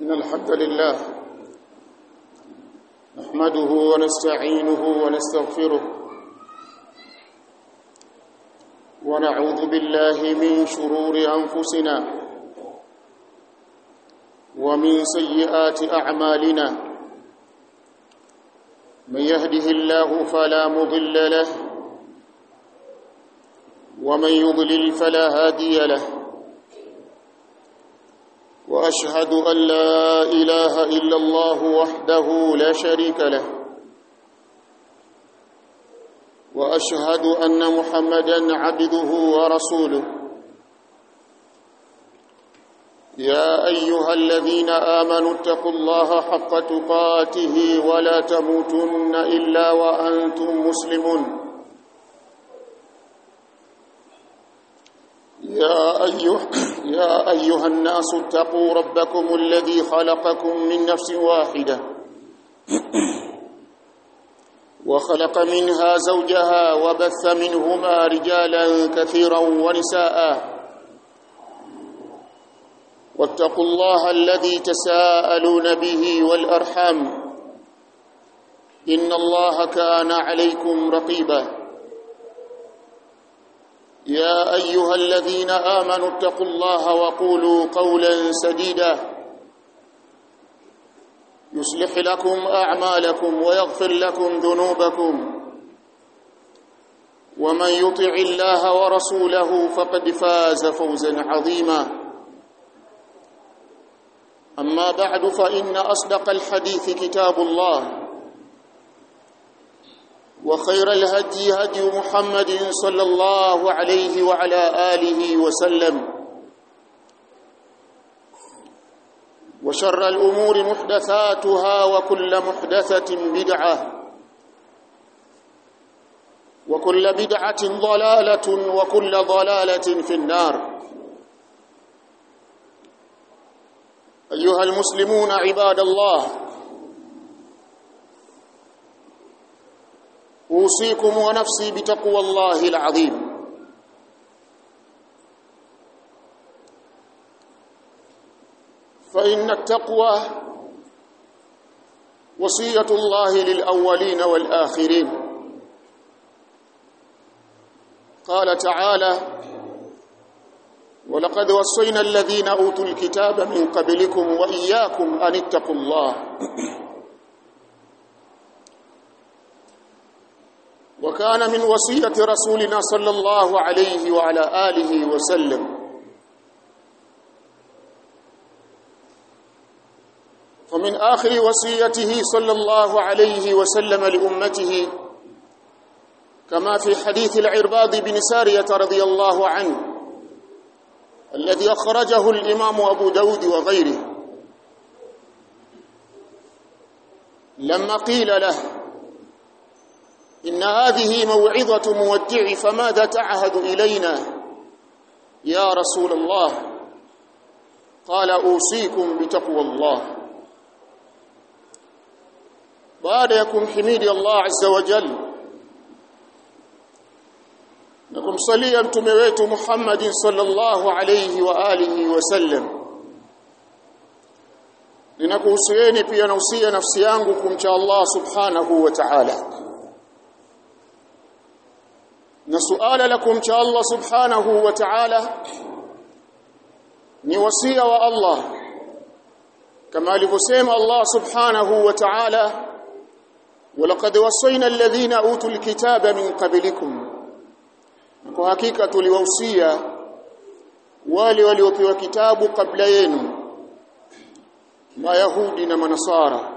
إن الحمد لله نحمده ونستعينه ونستغفره ونعوذ بالله من شرور أنفسنا ومن سيئات أعمالنا من يهده الله فلا مضل له ومن يضلل فلا هادي له واشهد ان لا اله الا الله وحده لا شريك له واشهد ان محمدا عبده ورسوله يا ايها الذين امنوا اتقوا الله حق تقاته ولا تموتن الا وانتم مسلمون يا أيها, يا أيها الناس اتقوا ربكم الذي خلقكم من نفس واحدة وخلق منها زوجها وبث منهما رجالا كثيرا ونساء واتقوا الله الذي تساءلون به والأرحام إن الله كان عليكم رقيباً يا ايها الذين امنوا اتقوا الله وقولوا قولا سديدا يصلح لكم اعمالكم ويغفر لكم ذنوبكم ومن يطع الله ورسوله فقد فاز فوزا عظيما اما بعد فان اصدق الحديث كتاب الله وخير الهدي هدي محمد صلى الله عليه وعلى آله وسلم وشر الأمور محدثاتها وكل محدثة بدعة وكل بدعة ضلالة وكل ضلالة في النار أيها المسلمون عباد الله اوصيكم ونفسي بتقوى الله العظيم فان التقوى وصيه الله للاولين والاخرين قال تعالى ولقد وصينا الذين اوتوا الكتاب من قبلكم واياكم ان اتقوا الله وكان من وصية رسولنا صلى الله عليه وعلى آله وسلم فمن آخر وصيته صلى الله عليه وسلم لأمته كما في حديث العرباض بن سارية رضي الله عنه الذي أخرجه الإمام أبو داود وغيره لما قيل له إن هذه موعظة مودع فماذا تعهد إلينا يا رسول الله قال أوصيكم بتقوى الله baada ya kumhimidi Allah azza wa jalla na kumsalia mtume wetu Muhammad sallallahu alayhi wa alihi wasallam ninakuhusieni pia nausia nafsi yangu kumcha Allah subhanahu wa ta'ala na suala la kumcha Allah subhanahu wa ta'ala ni wasia wa Allah kama alivyosema Allah subhanahu wa ta'ala ولقد وصينا الذين اوتوا الكتاب من قبلكم kwa hakika tuliwahusia wale waliopewa kitabu kabla yenu mayahudi na manasara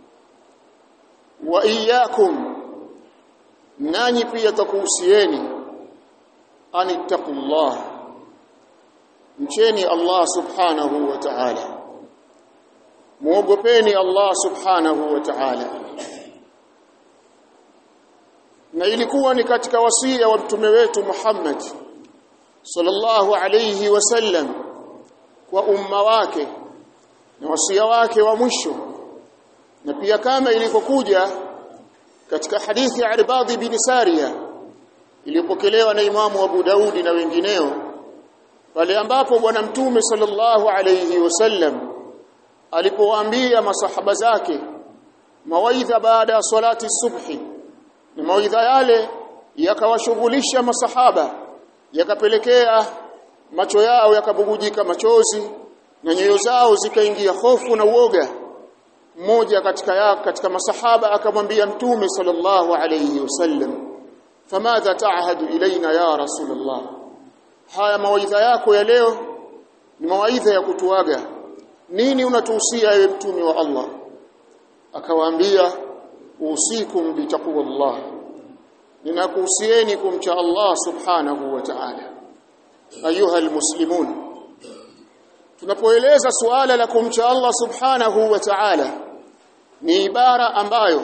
wa iyyakum nanyi pia takuhusieni anittaqullah mcheni Allah subhanahu wa ta'ala muogopeni Allah subhanahu wa ta'ala na ilikuwa ni katika wasia wa mtume wetu Muhammad sallallahu alayhi wasallam kwa umma wake na wasia wake wa mwisho na pia kama ilivyokuja katika hadithi ya Irbadhi bin Sariya iliyopokelewa na Imamu Abu Daudi na wengineo pale ambapo bwana mtume sallallahu alayhi wasallam alipowaambia masahaba zake mawaidha baada ya salati subhi na mawaidha yale yakawashughulisha masahaba yakapelekea macho yao yakabugujika machozi na nyoyo zao zikaingia hofu na uoga mmoja katika ya, katika masahaba akamwambia mtume sallallahu alayhi wasallam famadha ta'hadu ilaina ya rasulullah haya mawaidha yako ya leo ni mawaidha ya kutuaga nini unatuhusia ewe mtume wa Allah akawaambia usikum bitaqwallah ninakuhusieni kumcha Allah subhanahu wa ta'ala ayuha almuslimun tunapoeleza suala la kumcha Allah subhanahu wa ta'ala ni ibara ambayo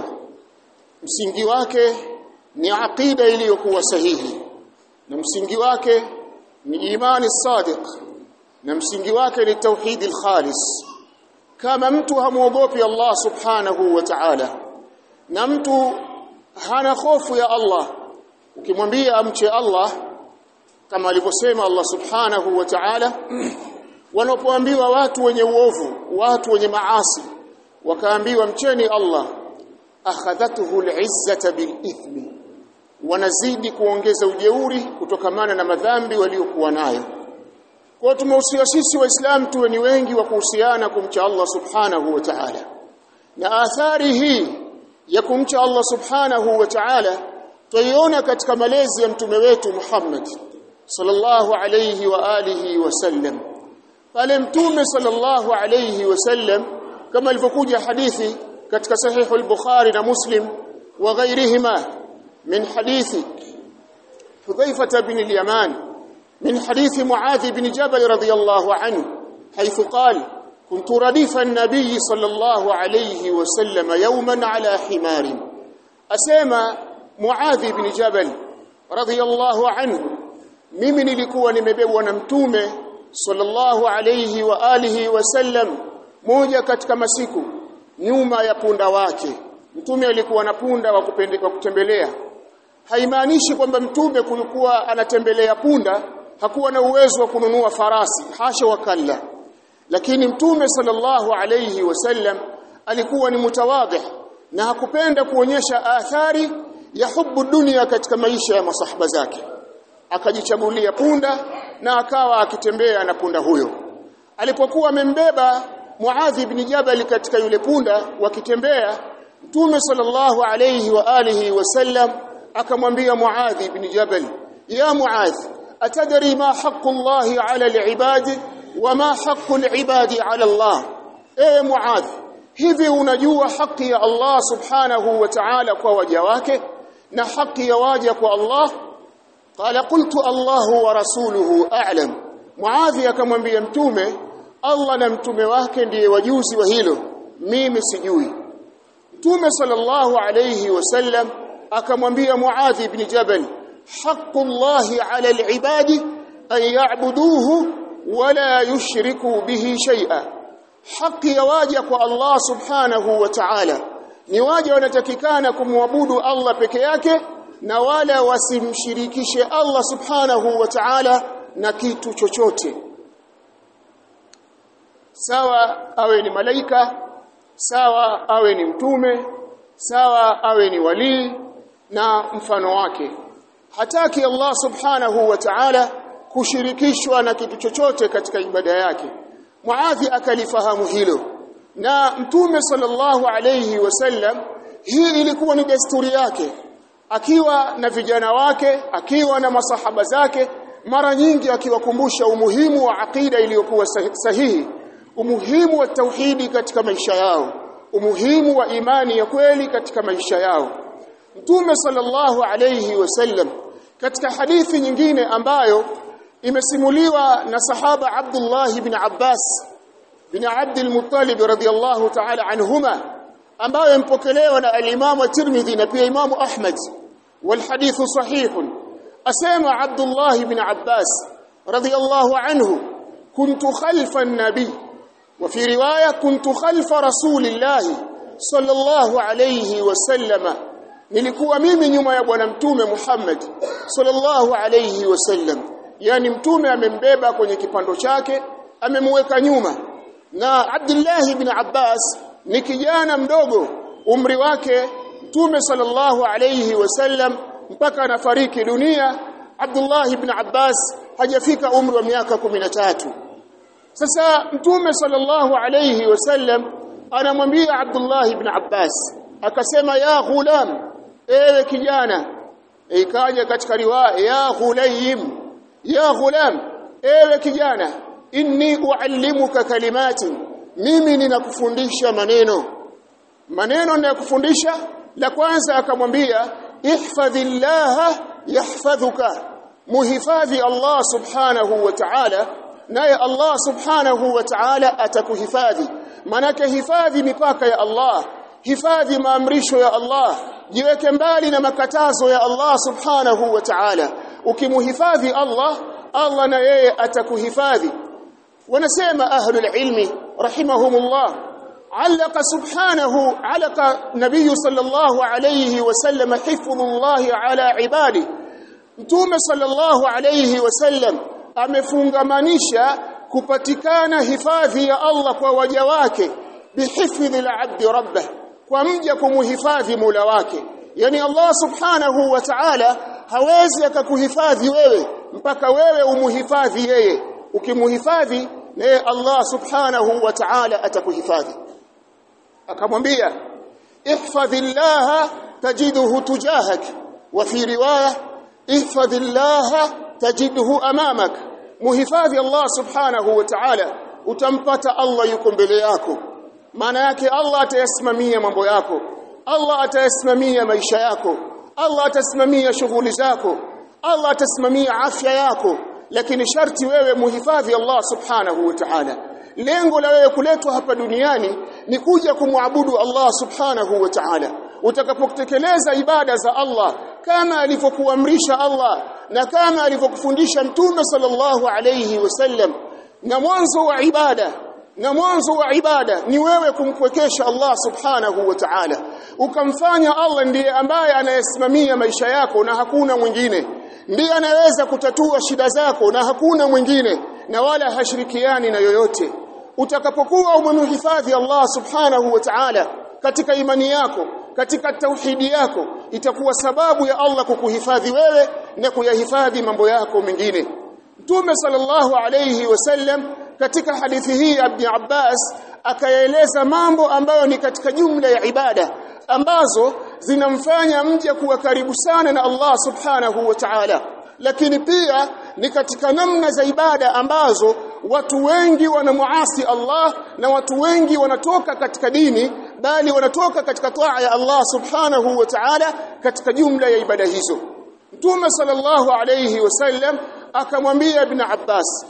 msingi wake ni aqida iliyokuwa sahihi na msingi wake ni imani sadiq na msingi wake ni tauhidi khalis kama mtu hamuogopi Allah subhanahu wa ta'ala na mtu hana hofu ya Allah ukimwambia amche Allah kama alivyosema Allah subhanahu wa ta'ala wanapoambiwa watu wenye uovu watu wenye maasi wakaambiwa mcheni Allah akhadhatuhu al'izzata bilithmi wanazidi kuongeza ujeuri kutokamana na madhambi waliokuwa nayo kwa tumehusia sisi waislamu tuwe ni wengi wa kuhusiana kumcha Allah subhanahu wa ta'ala na athari hii ya kumcha Allah subhanahu wa ta'ala tuiona katika malezi ya mtume wetu Muhammad sallallahu alayhi wa alihi wasallam pale mtume sallallahu alayhi wasallam kama ilivyokuja hadithi katika sahihu al-Bukhari na Muslim wa ghairihima min hadithi Hudhaifa bin al-Yaman من حديث معاذ بن جبل رضي الله عنه حيث قال كنت رديف النبي صلى الله عليه وسلم يوما على حمار أسيما معاذ بن جبل رضي الله عنه mimi nilikuwa nimebebwa na mtume sallallahu alayhi wa alihi wasallam moja katika masiku nyuma ya punda wake mtume alikuwa na punda wa kupendeka kutembelea haimaanishi kwamba mtume kulikuwa anatembelea punda hakuwa na uwezo wa kununua farasi hasha wakalla lakini mtume sallallahu alayhi wasallam alikuwa ni mutawadhi na hakupenda kuonyesha athari ya hubu dunia katika maisha ya masahaba zake akajichagulia punda na akawa akitembea na punda huyo alipokuwa amembeba Muadh ibn Jabal katika yule punda wakitembea Mtume sallallahu alayhi wa alihi wasallam akamwambia Muadh ibn Jabal ya Muadh atadri ma haqqu Allah ala al-ibad wa ma haqqu al-ibad ala Allah ewe Muadh hivi unajua haki ya Allah subhanahu wa ta'ala kwa waja wake na haki ya waja kwa Allah qala qultu Allah wa rasuluhu a'lam Muadh akamwambia mtume Allah na mtume wake ndiye wajuzi wa hilo mimi sijui Mtume sallallahu alayhi wasallam akamwambia Muadh ibn Jabal haqqullahi ala al-ibadi an ya'buduhu wa la yushriku bihi shay'a haki ya waja kwa Allah subhanahu wa ta'ala ni waja wanatakikana kumwabudu Allah peke yake na wala wasimshirikishe Allah subhanahu wa ta'ala na kitu chochote sawa awe ni malaika sawa awe ni mtume sawa awe ni walii na mfano wake hataki Allah subhanahu wa ta'ala kushirikishwa na kitu chochote katika ibada yake Muadhi akalifahamu hilo na mtume sallallahu alayhi wasallam hii ilikuwa ni desturi yake akiwa na vijana wake akiwa na masahaba zake mara nyingi akiwakumbusha umuhimu wa aqida iliyokuwa sahihi umuhimu wa tauhidi katika maisha yao umuhimu wa imani ya kweli katika maisha yao Mtume sallallahu alayhi wasallam katika hadithi nyingine ambayo imesimuliwa na sahaba Abdullah ibn Abbas bin Abd al-Muttalib radiyallahu ta'ala anhuma ambayo impokelewa na al-Imam at-Tirmidhi na pia Imam Ahmad wal hadith sahih asema Abdullah ibn Abbas radiyallahu anhu kuntu khalfa an-nabi وفي روايه كنت خلف رسول الله صلى الله عليه وسلم nilikuwa mimi nyuma ya bwana mtume Muhammad sallallahu alayhi wasallam yani mtume amembeba kwenye kipando chake amemweka nyuma na Abdullah ibn Abbas ni kijana mdogo umri wake Mtume sallallahu alayhi wasallam mpaka anafariki dunia Abdullah ibn Abbas hajafika umri wa miaka 13 sasa Mtume sallallahu alayhi wasallam anamwambia Abdullah ibn Abbas akasema ya ghulam ewe kijana ikaja katika riwaya ya ghulayim ya ghulam ewe kijana inni uallimuka kalimati mimi ninakufundisha maneno maneno ninayokufundisha la kwanza akamwambia ihfadhillaha yahfadhuka muhifadhi Allah subhanahu wa ta'ala naye Allah subhanahu wa ta'ala atakuhifadhi manake hifadhi mipaka ya Allah hifadhi maamrisho ya Allah jiweke mbali na makatazo ya Allah subhanahu wa ta'ala ukimuhifadhi Allah Allah na yeye atakuhifadhi wanasema ahlul ilmi rahimahumullah علق سبحانه علق نبي صلى الله عليه وسلم حفظ الله على عباده mtume sallallahu alayhi wasallam amefungamanisha kupatikana hifadhi ya Allah kwa waja wake bihifdhi al-abd rabbah kwa mja kumuhifadhi Mola wake yani Allah subhanahu wa ta'ala hawezi akakuhifadhi wewe mpaka wewe umuhifadhi yeye ukimuhifadhi naye Allah subhanahu wa ta'ala atakuhifadhi akamwambia ihfadhillaha tajiduhu tujahak wa fi riwaya ihfadhillaha tajidhu amamak muhifadhi Allah subhanahu wa ta'ala utampata Allah yuko mbele yako maana yake Allah atayasimamia mambo yako Allah atayasimamia maisha yako Allah atasimamia shughuli zako Allah atasimamia afya yako lakini sharti wewe muhifadhi Allah subhanahu wa ta'ala lengo la wewe kuletwa hapa duniani ni kuja kumwabudu Allah subhanahu wa ta'ala utakapotekeleza ibada za Allah kama alivyokuamrisha Allah na kama alivyokufundisha mtume sallallahu alayhi wasallam na mwanzo wa ibada na mwanzo wa ibada ni wewe kumkwekesha Allah subhanahu wa ta'ala ukamfanya Allah ndiye ambaye anayesimamia maisha yako na hakuna mwingine ndiye anayeweza kutatua shida zako na hakuna mwingine na wala hashirikiani na yoyote utakapokuwa umemhifadhi Allah subhanahu wa ta'ala katika imani yako katika tauhidi yako itakuwa sababu ya Allah kukuhifadhi wewe na kuyahifadhi mambo yako mengine Mtume sallallahu alayhi wasallam katika hadithi hii Ibn Abbas akaeleza mambo ambayo ni katika jumla ya ibada ambazo zinamfanya mja kuwa karibu sana na Allah subhanahu wa ta'ala lakini pia ni katika namna za ibada ambazo watu wengi wanamuasi Allah na watu wengi wanatoka katika dini bali wanatoka katika taa ya Allah subhanahu wa ta'ala katika jumla ya ibada hizo Mtume sallallahu alayhi wasallam akamwambia Ibn Abbas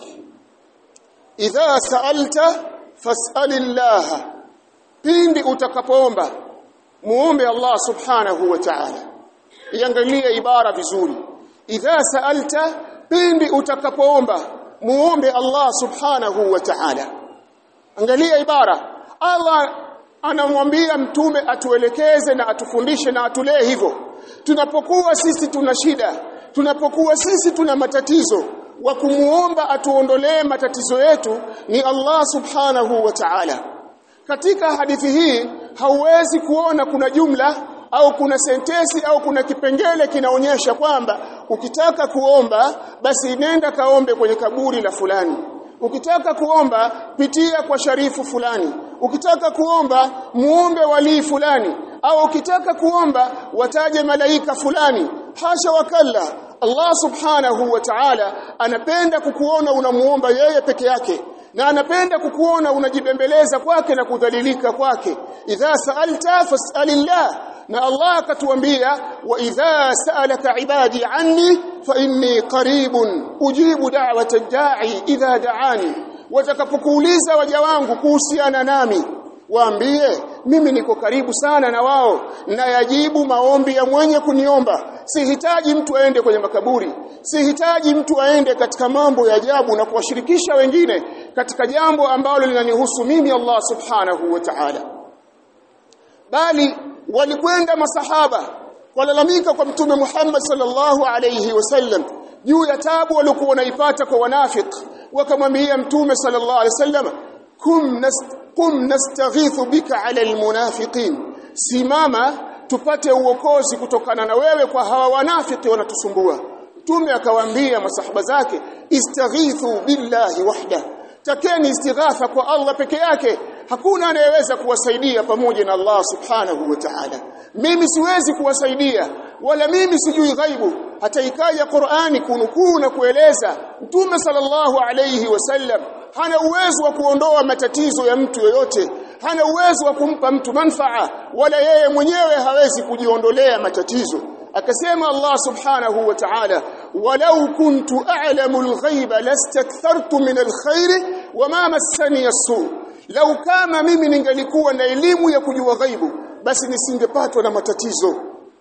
idha sa'alta fas'alillah pindi utakapoomba muombe Allah subhanahu wa ta'ala iangalie ibara vizuri idha sa'alta pindi utakapoomba muombe Allah subhanahu wa ta'ala angalia ibara Allah anamwambia mtume atuelekeze na atufundishe na atulee hivyo tunapokuwa sisi tuna shida tunapokuwa sisi tuna matatizo wa kumuomba atuondolee matatizo yetu ni Allah subhanahu wa ta'ala katika hadithi hii hauwezi kuona kuna jumla au kuna sentesi au kuna kipengele kinaonyesha kwamba ukitaka kuomba basi nenda kaombe kwenye kaburi la fulani ukitaka kuomba pitia kwa sharifu fulani ukitaka kuomba muombe walii fulani au ukitaka kuomba wataje malaika fulani hasha wakalla Allah subhanahu wa ta'ala anapenda kukuona unamuomba yeye peke yake na anapenda kukuona unajibembeleza kwake na kudhalilika kwake idha sa'alta fas'alillah na Allah akatuambia wa idha sa'alaka ibadi anni fa inni qaribun ujibu da'wata da'i idha da'ani watakapokuuliza waja wangu kuhusiana nami waambie mimi niko karibu sana na wao na yajibu maombi ya mwenye kuniomba sihitaji mtu aende kwenye makaburi sihitaji mtu aende katika mambo ya ajabu na kuwashirikisha wengine katika jambo ambalo linanihusu mimi Allah subhanahu wa ta'ala bali walikwenda masahaba walalamika kwa mtume Muhammad sallallahu alayhi wasallam juu ya tabu waliokuwa wanaipata kwa wanafiki wakamwambia mtume sallallahu alayhi wasallam kum nast, kum nastaghithu bika ala almunafiqin simama tupate uokozi kutokana na wewe kwa hawa wanafiki wanatusumbua mtume akawaambia masahaba zake istaghithu billahi wahda takeni istighatha kwa Allah peke yake hakuna anayeweza kuwasaidia pamoja na Allah subhanahu wa ta'ala mimi siwezi kuwasaidia wala mimi sijui ghaibu hata ikaja Qur'ani kunukuu na kueleza mtume sallallahu alayhi wasallam hana uwezo wa kuondoa matatizo ya mtu yoyote hana uwezo wa kumpa mtu manfaa wala yeye mwenyewe hawezi kujiondolea matatizo akasema Allah subhanahu wa ta'ala walau kuntu a'lamu al-ghaiba lastakthartu min al-khair wama massani as-su lau kama mimi ningelikuwa na elimu ya kujua ghaibu basi nisingepatwa na matatizo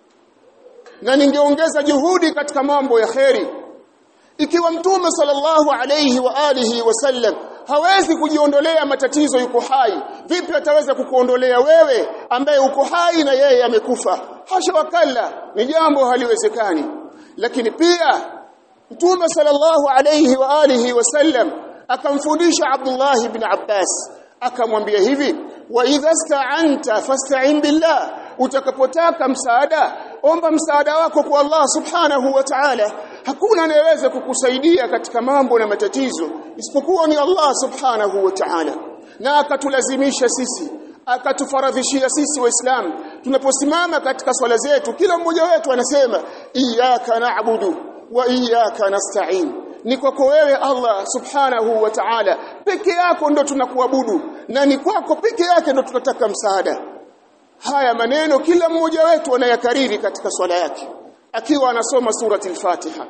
na ningeongeza juhudi katika mambo ya kheri ikiwa mtume sallallahu alayhi wa alihi wasallam hawezi kujiondolea matatizo yuko hai vipi ataweza kukuondolea wewe ambaye uko hai na yeye amekufa hasha wakalla ni jambo haliwezekani lakini pia mtume sallallahu alayhi wa alihi wasallam akamfundisha Abdullah ibn Abbas akamwambia hivi wa idha sta'anta fasta'in billah utakapotaka msaada omba msaada wako kwa Allah subhanahu wa ta'ala hakuna anayeweza kukusaidia katika mambo na matatizo isipokuwa ni Allah subhanahu wa ta'ala na akatulazimisha sisi akatufaradhishia sisi waislamu tunaposimama katika swala zetu kila mmoja wetu anasema iyyaka na'budu wa iyyaka nasta'in ni kwako wewe Allah subhanahu wa ta'ala peke yako ndo tunakuabudu na ni kwako peke yake ndo tunataka msaada haya maneno kila mmoja wetu anayakariri katika swala yake akiwa anasoma surati al-Fatiha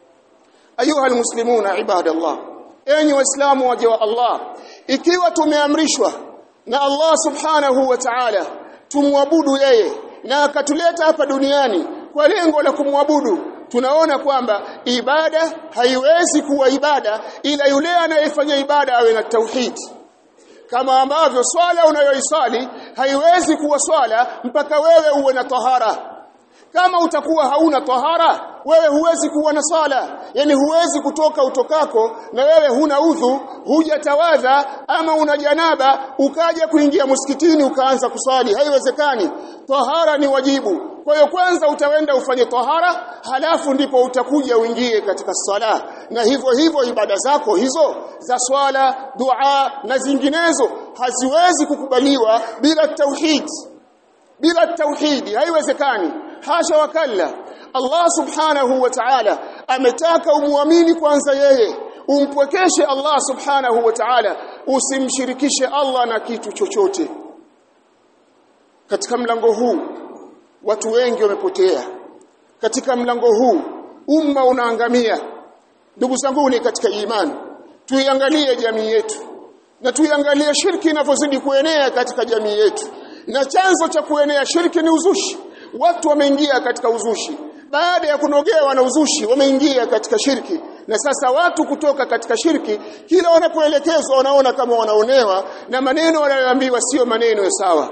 ayuha almuslimuna ibadallah enyi waislamu waje wa Allah ikiwa tumeamrishwa na Allah subhanahu wa ta'ala tumwabudu yeye na akatuleta hapa duniani kwa lengo la kumwabudu tunaona kwamba ibada haiwezi kuwa ibada ila yule anayefanya ibada awe na tauhid kama ambavyo swala unayoisali haiwezi kuwa swala mpaka wewe uwe na tahara kama utakuwa hauna tahara wewe huwezi kuwa na sala yani huwezi kutoka utokako na wewe huna udhu hujatawadha ama una janaba ukaja kuingia msikitini ukaanza kuswali haiwezekani tahara ni wajibu kwa hiyo kwanza utaenda ufanye tahara halafu ndipo utakuja uingie katika sala na hivyo hivyo ibada zako hizo za swala dua na zinginezo haziwezi kukubaliwa bila tauhid bila tauhidi haiwezekani hasha wakalla Allah subhanahu wa ta'ala ametaka umuamini kwanza yeye umpwekeshe Allah subhanahu wa ta'ala usimshirikishe Allah na kitu chochote katika mlango huu watu wengi wamepotea katika mlango huu umma unaangamia ndugu zangu ni katika imani tuiangalie jamii yetu na tuiangalie shirki inavyozidi kuenea katika jamii yetu na chanzo cha kuenea shirki ni uzushi watu wameingia katika uzushi baada ya kunogewa na uzushi wameingia katika shirki na sasa watu kutoka katika shirki kila wanapoelekezwa wanaona kama wanaonewa na maneno wanayoambiwa sio maneno ya sawa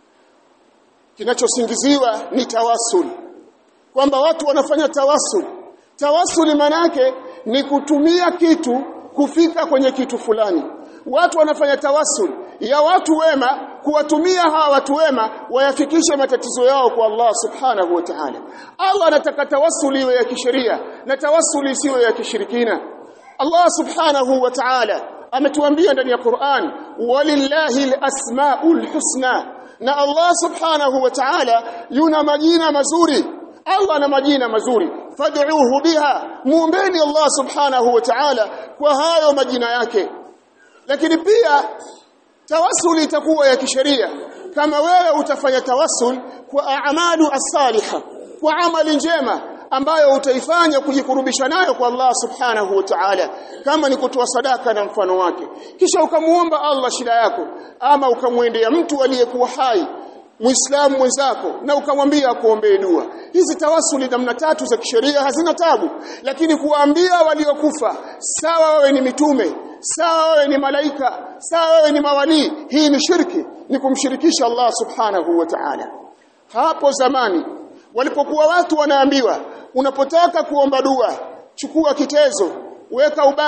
kinachosingiziwa ni tawasul kwamba watu wanafanya tawasul tawasul manake ni kutumia kitu kufika kwenye kitu fulani watu wanafanya tawasul ya watu wema kuwatumia hawa watu wema wayafikishe matatizo yao kwa Allah subhanahu wa ta'ala Allah anataka tawassuli iwe ya kisheria na tawassuli isiwe ya kishirikina Allah subhanahu wa ta'ala ametuambia ndani ya Qur'an walillahi alasmaul husna na Allah subhanahu wa ta'ala yuna majina mazuri Allah ana majina mazuri fad'uhu biha muombeni Allah subhanahu wa ta'ala kwa hayo majina yake lakini pia tawassul itakuwa ya kisheria kama wewe utafanya tawassul kwa a'malu as-saliha kwa amali njema ambayo utaifanya kujikurubisha nayo kwa Allah subhanahu wa ta'ala kama ni kutoa sadaka na mfano wake kisha ukamuomba Allah shida yako ama ukamwendea mtu aliyekuwa hai Muislamu mwenzako na ukamwambia akuombee dua. Hizi tawasuli namna tatu za kisheria hazina tabu, lakini kuwaambia waliokufa sawa wawe ni mitume, sawa wawe ni malaika, sawa wawe ni mawalii, hii ni shirki, ni kumshirikisha Allah subhanahu wa ta'ala. Hapo zamani walipokuwa watu wanaambiwa unapotaka kuomba dua, chukua kitezo, weka ubani,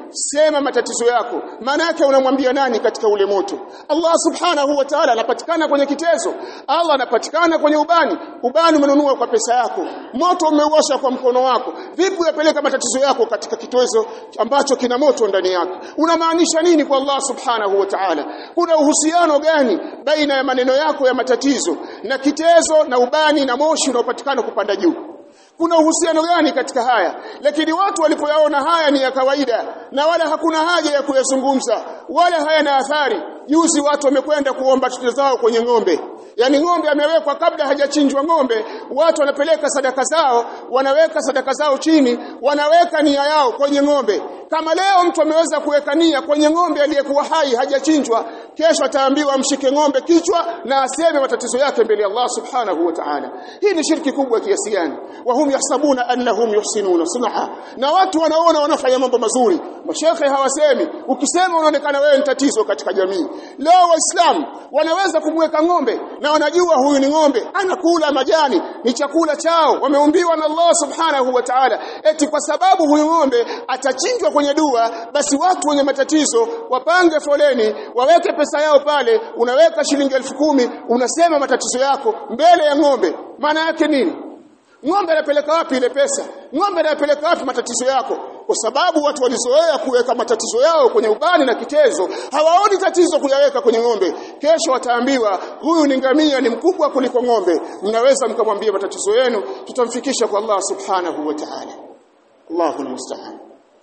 sema matatizo yako maana yake unamwambia nani katika ule moto Allah subhanahu wa ta'ala anapatikana kwenye kitezo Allah anapatikana kwenye ubani ubani umenunua kwa pesa yako moto umeuosha kwa mkono wako vipi uyapeleka matatizo yako katika kitezo ambacho kina moto ndani yake unamaanisha nini kwa Allah subhanahu wa ta'ala kuna uhusiano gani baina ya maneno yako ya matatizo na kitezo na ubani na moshi unaopatikana kupanda juu kuna uhusiano gani katika haya lakini watu walipoyaona haya ni ya kawaida na wala hakuna haja ya kuyazungumza wala hayana athari juzi watu wamekwenda kuomba chuto zao kwenye ng'ombe yani ng'ombe amewekwa kabla hajachinjwa ng'ombe watu wanapeleka sadaka zao wanaweka sadaka zao chini wanaweka nia yao kwenye ng'ombe kama leo mtu ameweza kuweka nia kwenye ng'ombe aliyekuwa hai hajachinjwa kesho ataambiwa mshike ng'ombe kichwa na aseme matatizo yake mbele ya Allah subhanahu wa ta'ala hii ni shirki kubwa kiasi gani wa hum yahsabuna annahum yuhsinuna sunha na watu wanaona wanafanya mambo mazuri mashekhe hawasemi ukisema unaonekana wewe ni tatizo katika jamii leo waislamu wanaweza kumweka ng'ombe na wanajua huyu ni ng'ombe anakula majani ni chakula chao wameumbiwa na Allah subhanahu wa ta'ala eti kwa sababu huyu ng'ombe atachinjwa kwenye dua basi watu wenye matatizo wapange foleni waweke pesa yao pale unaweka shilingi elfu kumi unasema matatizo yako mbele ya ng'ombe maana yake nini ng'ombe anapeleka wapi ile pesa ng'ombe anapeleka wapi matatizo yako kwa sababu watu walizoea kuweka matatizo yao kwenye ubani na kitezo hawaoni tatizo kuyaweka kwenye ng'ombe kesho wataambiwa huyu ni ngamia ni mkubwa kuliko ng'ombe mnaweza mkamwambia matatizo yenu tutamfikisha kwa Allah subhanahu wa ta'ala Allahu musta'an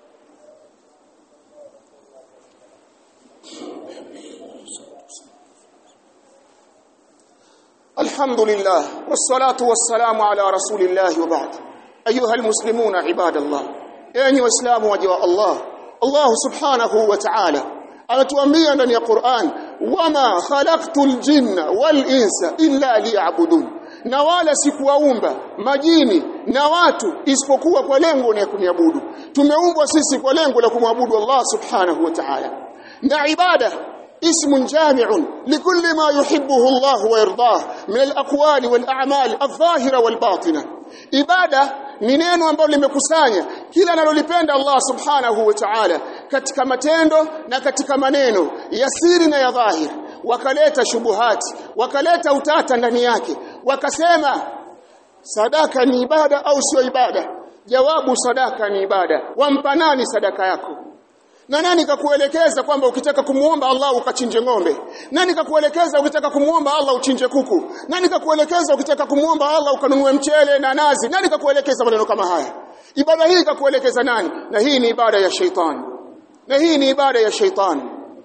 الحمد لله والصلاة والسلام على رسول الله وبعد أيها المسلمون عباد الله يعني وإسلام وجواء الله الله سبحانه وتعالى أمتواميا ndani ya Qur'an wama khalaqtul jinna wal insa illa liya'budun na wala sikuwaumba majini na watu isipokuwa kwa lengo la kuniabudu tumeumbwa sisi kwa lengo la kumwabudu Allah subhanahu wa ta'ala na ibada اسم جامع لكل ما يحبه الله ويرضاه من الأقوال والأعمال الظاهرة والباطنة ibada ni neno ambalo limekusanya kila analolipenda Allah subhanahu wa ta'ala katika matendo na katika maneno ya siri na ya dhahir wakaleta shubuhati wakaleta utata ndani yake wakasema sadaka ni ibada au sio ibada jawabu sadaka ni ibada wampa nani sadaka yako na nani kakuelekeza kwamba ukitaka kumuomba Allah ukachinje ng'ombe? Nani kakuelekeza ukitaka kumuomba Allah uchinje kuku? Nani kakuelekeza ukitaka kumuomba Allah ukanunue mchele na nazi? Nani kakuelekeza maneno kama haya? Ibada hii kakuelekeza nani? Na hii ni ibada ya shaitani. Na hii ni ibada ya shaitani.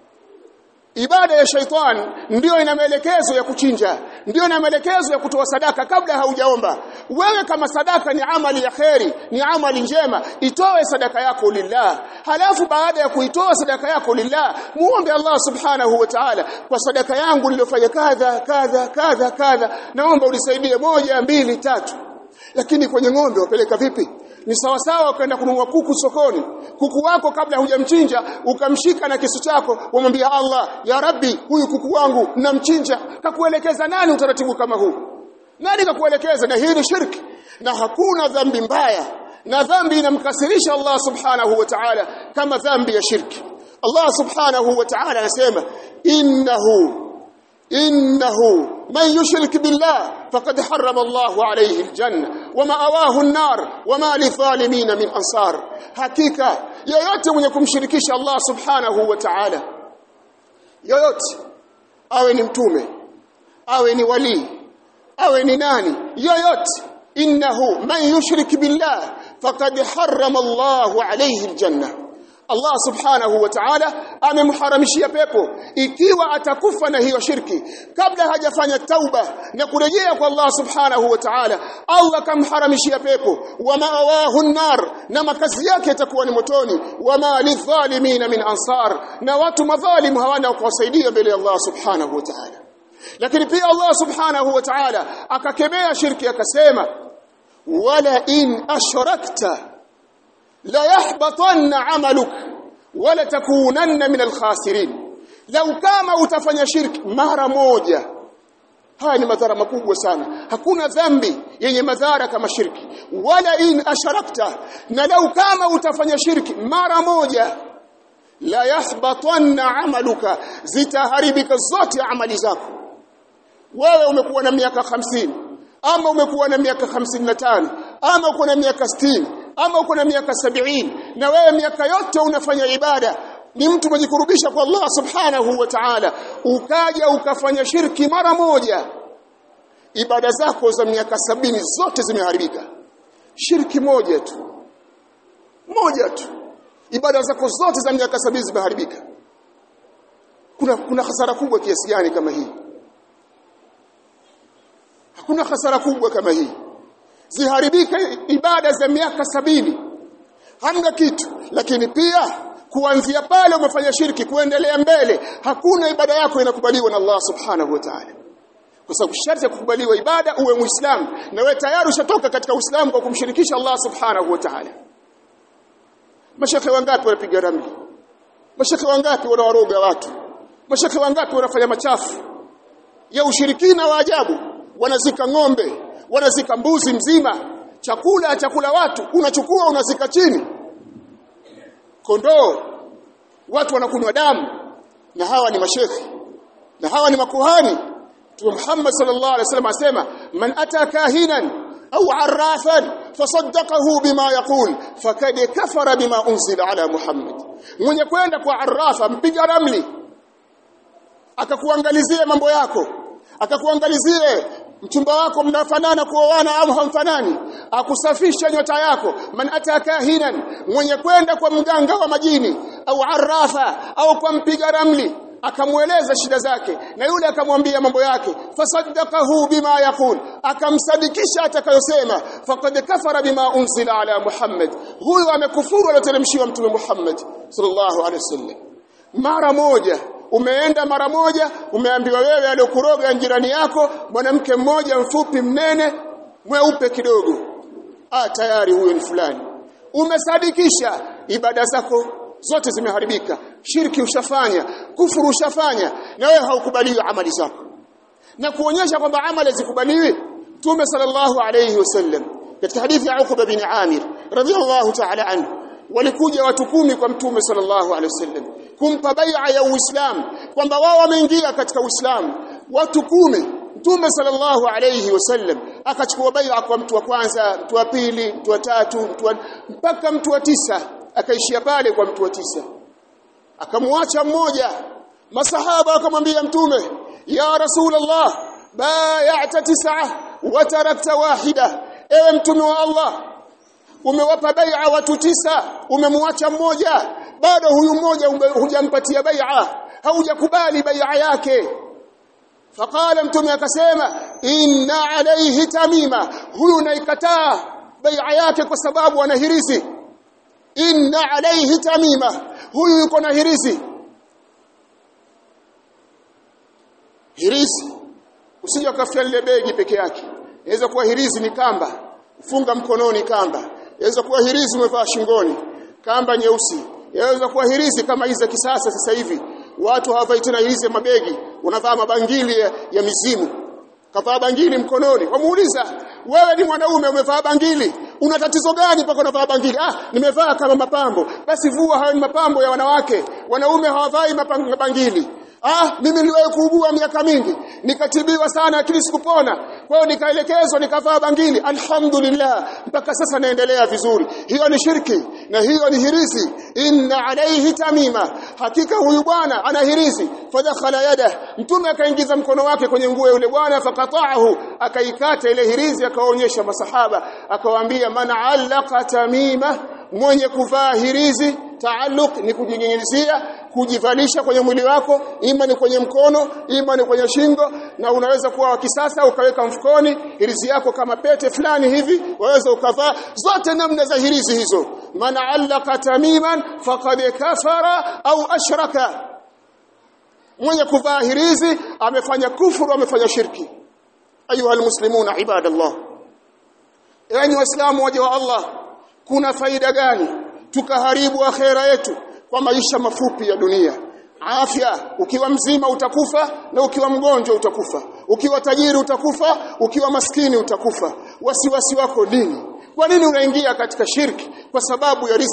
Ibada ya shaitani ndiyo ina maelekezo ya kuchinja, ndiyo ina maelekezo ya kutoa sadaka kabla haujaomba. Wewe kama sadaka ni amali ya kheri, ni amali njema, itoe sadaka yako lillah. Halafu baada ya kuitoa sadaka yako lillah, muombe Allah subhanahu wa ta'ala, kwa sadaka yangu niliyofanya kadha kadha kadha kadha, naomba unisaidie moja, mbili, tatu. Lakini kwenye ng'ombe wapeleka vipi? ni sawasawa ukaenda kununua kuku sokoni kuku wako kabla hujamchinja ukamshika na kisu chako umwambia Allah ya Rabbi huyu kuku wangu namchinja kakuelekeza nani utaratibu kama huu nani kakuelekeza na hii ni shirki na hakuna dhambi mbaya na dhambi inamkasirisha Allah subhanahu wa ta'ala kama dhambi ya shirki Allah subhanahu wa ta'ala anasema innahu innahu man yushrik billah faqad harrama Allahu alayhi aljanna wama awahu an-nar wama lidhalimin min ansar hakika yoyote mwenye kumshirikisha Allah subhanahu wa ta'ala yoyote awe ni mtume awe ni wali awe ni nani yoyote innahu man yushrik billah faqad harrama Allahu alayhi aljanna Allah subhanahu wa ta'ala amemharamishia pepo ikiwa atakufa na hiyo shirki kabla hajafanya tauba na kurejea kwa Allah subhanahu wa ta'ala Allah kamharamishia pepo wa ma'awahu nar na makazi yake yatakuwa ni motoni wa ma lidhalimina min ansar na watu madhalimu hawana kuwasaidia mbele ya Allah subhanahu wa ta'ala lakini pia Allah subhanahu wa ta'ala akakemea shirki akasema wala in ashrakta la yahbatanna amaluk wala takunanna min alkhasirin lau kama utafanya shirki mara moja haya ni madhara makubwa sana hakuna dhambi yenye madhara kama shirki wala in asharakta na lau kama utafanya shirki mara moja la yahbatanna amaluka zitaharibika zote amali zako wewe umekuwa na miaka hamsini ama umekuwa na miaka hamsini na tano ama uko na miaka sitini ama uko na miaka sabini na wewe miaka yote unafanya ibada ni mtu umejikurubisha kwa Allah subhanahu wa ta'ala ukaja ukafanya shirki mara moja ibada zako za miaka sabini zote zimeharibika shirki moja tu moja tu ibada zako zote za miaka sabini zimeharibika kuna kuna hasara kubwa kiasi gani kama hii hakuna hasara kubwa kama hii ziharibike ibada za miaka sabini hamna kitu lakini pia kuanzia pale umefanya shirki kuendelea mbele hakuna ibada yako inakubaliwa na Allah subhanahu wa ta'ala kwa sababu sharti ya kukubaliwa ibada uwe muislamu na wewe tayari ushatoka katika uislamu kwa kumshirikisha Allah subhanahu wa ta'ala mashekhe wangapi wanapiga ramli mashekhe wangapi wanawaroga watu mashekhe wangapi wanafanya machafu ya ushirikina wa ajabu wanazika ng'ombe wanazika mbuzi mzima chakula chakula watu unachukua unazika chini kondoo watu wanakunywa damu na hawa ni mashekhi na hawa ni makuhani Mtume Muhammad sallallahu alaihi wasallam asema man ata kahinan au arrafan fasaddaqahu bima yaqul fakad kafara bima unzila ala Muhammad mwenye kwenda kwa arrafa mpiga ramli akakuangalizia mambo yako akakuangalizie mchumba wako mnafanana kuoana au hamfanani akusafisha nyota yako man atakahinan mwenye kwenda kwa mganga wa majini au arrafa au kwa mpiga ramli akamweleza shida zake na yule akamwambia mambo yake fasaddaqahu bima yaqul akamsadikisha atakayosema faqad kafara bima unzila ala muhammad huyu amekufuru aloteremshiwa mtume muhammad sallallahu alaihi wasallam mara moja umeenda mara moja umeambiwa wewe aliyokuroga jirani yako mwanamke mmoja mfupi mnene mweupe kidogo ah tayari huyo ni fulani umesadikisha ibada zako zote zimeharibika shirki ushafanya kufuru ushafanya na wewe haukubaliwi amali zako na kuonyesha kwamba amali zikubaliwi Mtume sallallahu alayhi wasallam katika hadithi ya Uqba bin Amir radhiyallahu ta'ala anhu walikuja watu kumi kwa Mtume sallallahu alayhi wasallam kumpa bai'a ya Uislamu kwamba wao wameingia katika Uislamu watu kumi Mtume sallallahu alayhi wasallam akachukua bai'a kwa mtu wa kwanza mtu wa pili mtu wa tatu mtu wa mpaka mtu wa tisa akaishia pale kwa mtu wa tisa akamwacha mmoja masahaba akamwambia mtume ya rasulullah bay'ata tis'a wa tarakta wahida ewe mtume wa Allah umewapa bai'a watu tisa umemwacha mmoja bado huyu mmoja hujampatia bai'a haujakubali bai'a yake faqala mtume akasema inna alayhi tamima huyu naikataa bai'a yake kwa sababu ana hirizi inna alayhi tamima huyu yuko na hirizi hirizi usije ukafia lile begi peke yake inaweza kuwa hirizi ni kamba funga mkononi kamba inaweza kuwa hirizi umevaa shingoni kamba nyeusi inaweza kuwa hirizi kama hizi za kisasa sasa hivi watu hawavai tena hirizi ya mabegi wanavaa mabangili ya, ya mizimu kavaa bangili mkononi wamuuliza wewe ni mwanaume umevaa bangili una tatizo gani mpaka unavaa bangili ah nimevaa kama mapambo basi vua hayo ni mapambo ya wanawake wanaume hawavai mabangili ah mimi niliwahi kuugua miaka mingi nikatibiwa sana lakini sikupona kwa hiyo nikaelekezwa nikavaa bangili alhamdulillah mpaka sasa naendelea vizuri hiyo ni shirki na hiyo ni hirizi inna alayhi tamima hakika huyu bwana ana hirizi fadakhala yada mtume akaingiza mkono wake kwenye nguo yule bwana fakataahu akaikata ile hirizi akaonyesha masahaba akawaambia man allaqa tamima mwenye kuvaa hirizi taalluq ni kujinyenyezia kujivalisha kwenye mwili wako ima ni kwenye mkono ima ni kwenye shingo na unaweza kuwa wa kisasa ukaweka mfukoni hirizi yako kama pete fulani hivi waweza ukavaa zote namna za hirizi hizo man allaka tamiman faqad kafara au ashraka mwenye kuvaa hirizi amefanya kufuru amefanya shirki ayuha almuslimuna ibadallah yani waislamu waje wa Allah kuna faida gani tukaharibu akhera yetu kwa maisha mafupi ya dunia afya ukiwa mzima utakufa na ukiwa mgonjwa utakufa ukiwa tajiri utakufa ukiwa maskini utakufa wasiwasi wako nini kwa nini unaingia katika shirki kwa sababu ya riski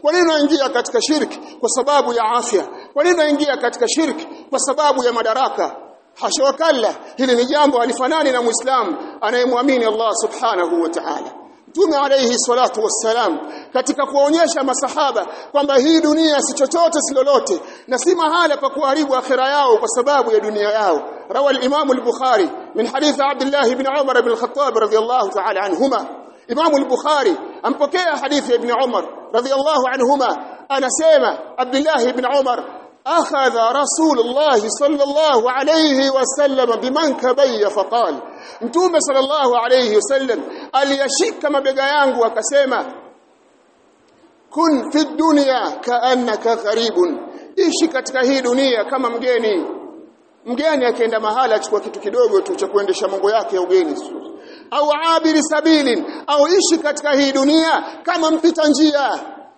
kwa nini unaingia katika shirki kwa sababu ya afya kwa nini unaingia katika shirki kwa sababu ya madaraka hasha wakalla hili ni jambo halifanani na muislamu anayemwamini Allah subhanahu wa ta'ala Mtume alayhi salatu wassalam katika kuonyesha masahaba kwamba hii dunia si chochote si lolote na si mahala pa kuharibu akhira yao kwa sababu ya dunia yao rawa al-Imam al-Bukhari min hadith Abdullah ibn Umar ibn al-Khattab radiyallahu ta'ala anhuma Imam al-Bukhari ampokea hadithi ibn Umar radiyallahu anhuma anasema Abdullah ibn Umar أخذ رسول الله صلى الله عليه وسلم بمنكبي فقال mtume sallallahu alayhi wasallam aliyashika mabega yangu akasema kun fi dunya kaannaka gharibun ishi katika hii dunia kama mgeni mgeni akienda mahala achukua kitu kidogo tu cha kuendesha mambo yake ya ugeni au abiri sabilin au ishi katika hii dunia kama mpita njia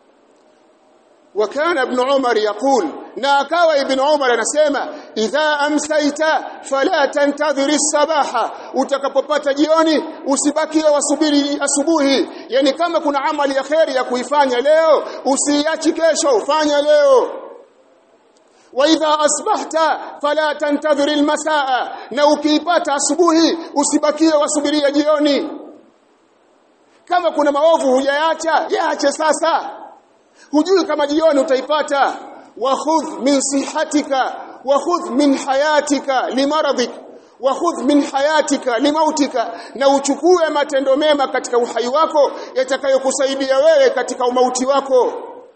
وكان ابن عمر يقول na akawa ibn Umar anasema idha amsaita fala tantadhiri sabaha utakapopata jioni usibaki wasubiri asubuhi yani kama kuna amali ya khairi ya kuifanya leo usiachi kesho ufanya leo wa idha asbahta fala tantadhiri almasaa na ukiipata asubuhi usibakie wasubiria jioni kama kuna maovu hujayaacha yaache sasa hujui kama jioni utaipata wakhudh min sihatika wakhudh min hayatika limaradik wakhudh min hayatika limautika na uchukue matendo mema katika uhai wako yatakayokusaidia wewe katika umauti wako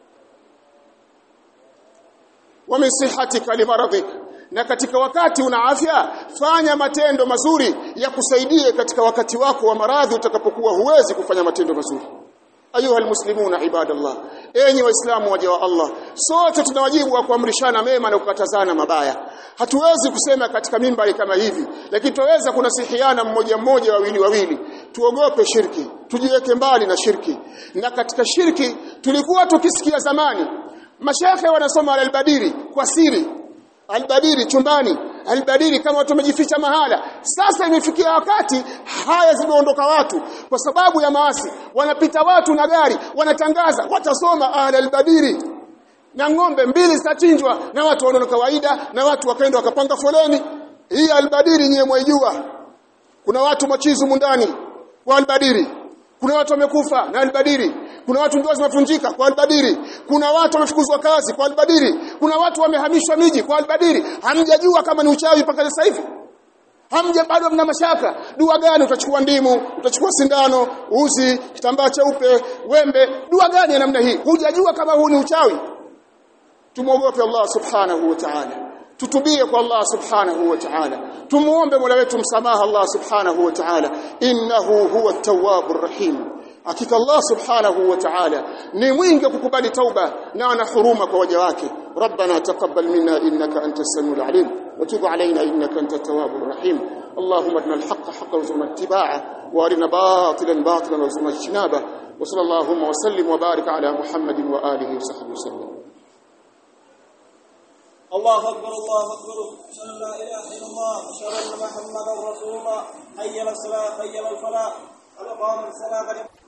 wa min sihatika limaradik na katika wakati una afya fanya matendo mazuri ya kusaidie katika wakati wako wa maradhi utakapokuwa huwezi kufanya matendo mazuri ayuha almuslimuna ibadallah enyi waislamu waja wa Allah sote tuna wajibu wa kuamrishana mema na kukatazana mabaya hatuwezi kusema katika mimbari kama hivi lakini tuweza kunasihiana mmoja mmoja wawili wawili tuogope shirki tujiweke mbali na shirki na katika shirki tulikuwa tukisikia zamani mashekhe wanasoma al-badiri kwa siri albadiri chumbani albadiri kama watu wamejificha mahala sasa imefikia wakati haya zimeondoka watu kwa sababu ya maasi wanapita watu na gari wanatangaza watasoma albadiri na ng'ombe mbili zitachinjwa na watu wanaona kawaida na watu wakaenda wakapanga foleni hii albadiri nyewe mwaijua kuna watu machizu mundani wa albadiri kuna watu wamekufa na albadiri kuna watu ndoa zimefunjika kwa albadiri kuna watu wamefukuzwa kazi kwa albadiri kuna watu wamehamishwa miji kwa albadiri hamjajua kama ni uchawi mpaka sasa hivi hamja bado mna mashaka dua gani utachukua ndimu utachukua sindano uzi kitambaa cheupe wembe dua gani ya namna hii hujajua kama huu ni uchawi tumwogope Allah subhanahu wa ta'ala tutubie kwa Allah subhanahu wa ta'ala tumuombe Mola wetu msamaha Allah subhanahu wa ta'ala innahu huwa at-tawwabur rahim hakika Allah subhanahu wa ta'ala ni mwingi kukubali tauba na ana huruma kwa waja wake ربنا تقبل منا انك انت السميع العليم وتب علينا انك انت التواب الرحيم اللهم ارنا الحق حقا وارزقنا اتباعه وارنا باطلا باطلا وارزقنا اجتنابه وصلى اللهم وسلم وبارك على محمد واله وصحبه وسلم الله اكبر الله اكبر اشهد ان لا اله الا الله اشهد ان محمدا رسول الله حي على الصلاه حي على الفلاح قد قام الصلاه